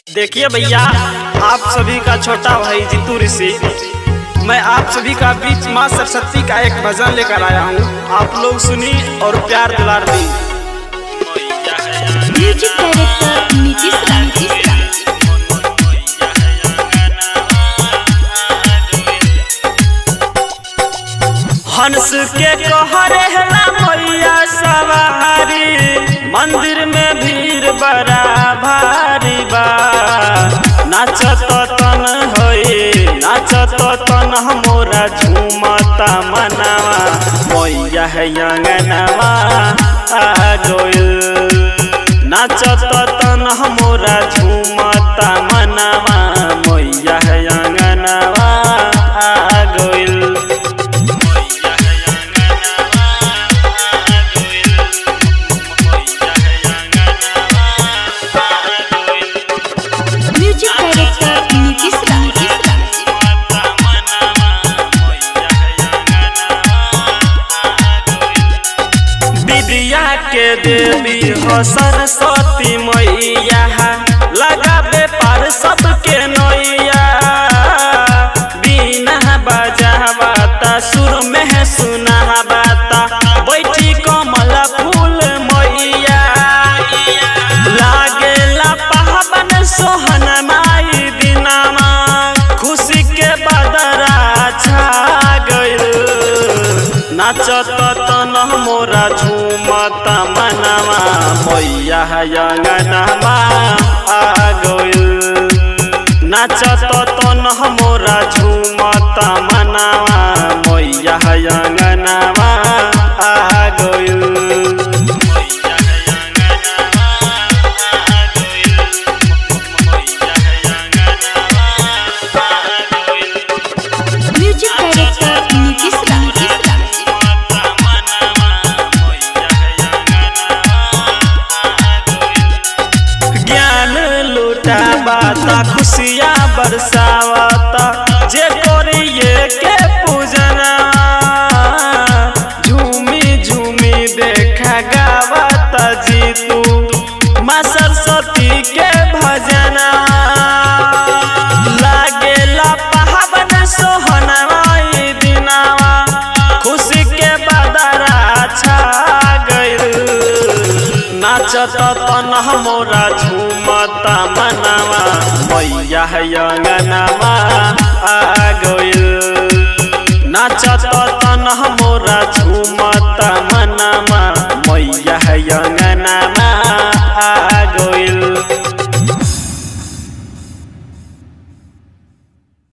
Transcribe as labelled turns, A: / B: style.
A: देखिए भैया आप सभी का छोटा भाई जीतू ऋषि मैं आप सभी का बीच माँ सरस्वती का एक भजन लेकर आया हूँ आप लोग सुनी और प्यार दुलार दी
B: म्यूजिक डायरेक्टर नीतीश राज
A: हंस के कहरे हला मैया सवारी मंदिर में भीड़ बड़ा भारी बा नाचत तन होए नाचत तन मोरा झूमता मनावा मैया है अंगनवा आ गइल नाचत तन मोरा झूमता मनावा मैया है अंगनवा आ गइल
B: म्यूजिक डायरेक्टर नीतीश राज
A: विद्या के देवी हो सरस्वती मैया लगाबे पार सबके नैया बिना बजावाता सुर में सुनावाता बैठी कमल फूल मैया लागेला पावन सोहन माई दिनामा खुशी के बदरा छा गइल नाचत तन मोरा झूमत मनवा मैया अंगनमा आ गइल नाचत तन मोरा झूमत मनवा मैया अंगनमा आ गइल
B: म्यूजिक डायरेक्टर नीतीश राज
A: ज्ञान लुटावाता खुशियाँ बरसावाता जे करिए के पूजना झूमी झूमी देखा गावाता जीतू माँ सरस्वती के भजना लागेला पावन सोहनवा ई दिनावा खुशी के बदरा छा गइल नाचत तन मोरा झूमता मनवा मैया अंगनवा आ गइल नाचत तन मोरा झूमता